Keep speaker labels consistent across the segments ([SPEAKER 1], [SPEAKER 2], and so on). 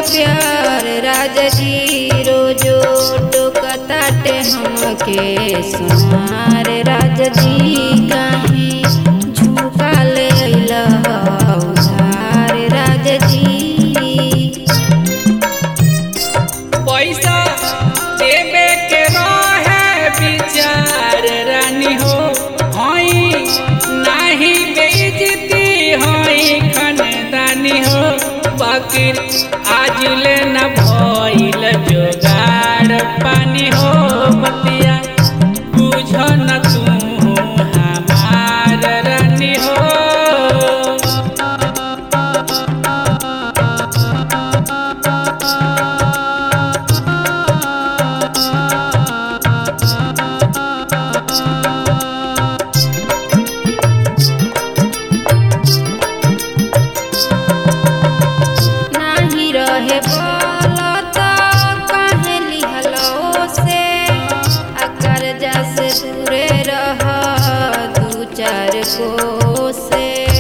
[SPEAKER 1] प्यार राजा जी रोजो टोकताटे हमके सुनार राजा जी काहे झुमका ले अइला उधार राजा जी
[SPEAKER 2] पैसा देवे के रहे विचार रानी हो हई नाही बेइज्जती हई खानदानी हो बाकी आज ले न भइल जोगाड़ पानी हो बतिया बुझ न तू हमार रानी हो
[SPEAKER 1] नाही रहे बोलत काहे लिहलो से आ कर्जा से दूरे रह दू चार को से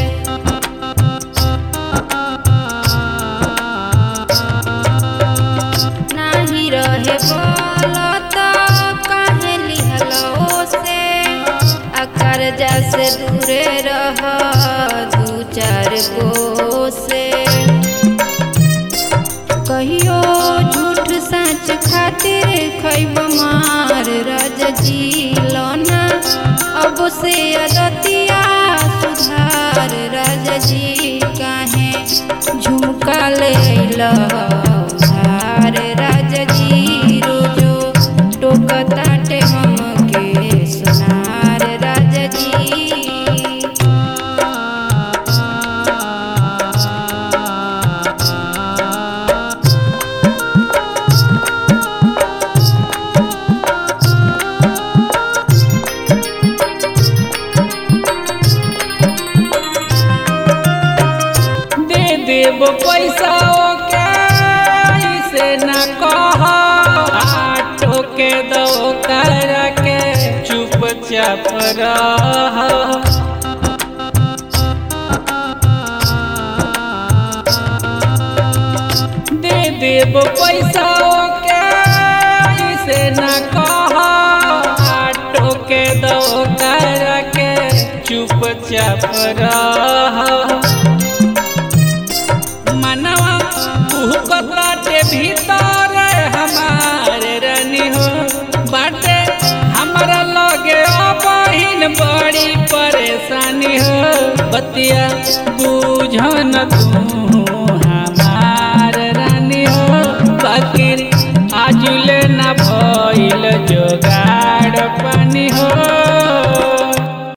[SPEAKER 1] नाही रहे बोलत काहे लिहलो से आ कर्जा से दूरे रह दू चार को से कहियो झूठ सच खातिर खैब मार राजा जी लौना अब से अदतिया सुधार राजा जी काहे झुमका ले अइला उधार राजा जी रोजो टोकताटे हमके सुनार राजा जी
[SPEAKER 2] दे देब पैसा ओके ऐसे न कह आटो के दो कर के चुपचाप रह दे देब पैसा ओके ऐसे न कह आटो के दो कर के चुपचाप रह मनवा कुहकताटे भीतर हमार रानी हो बाटे हमारा लगे बहिन बड़ी परेशानी हो बतिया बुझ न तू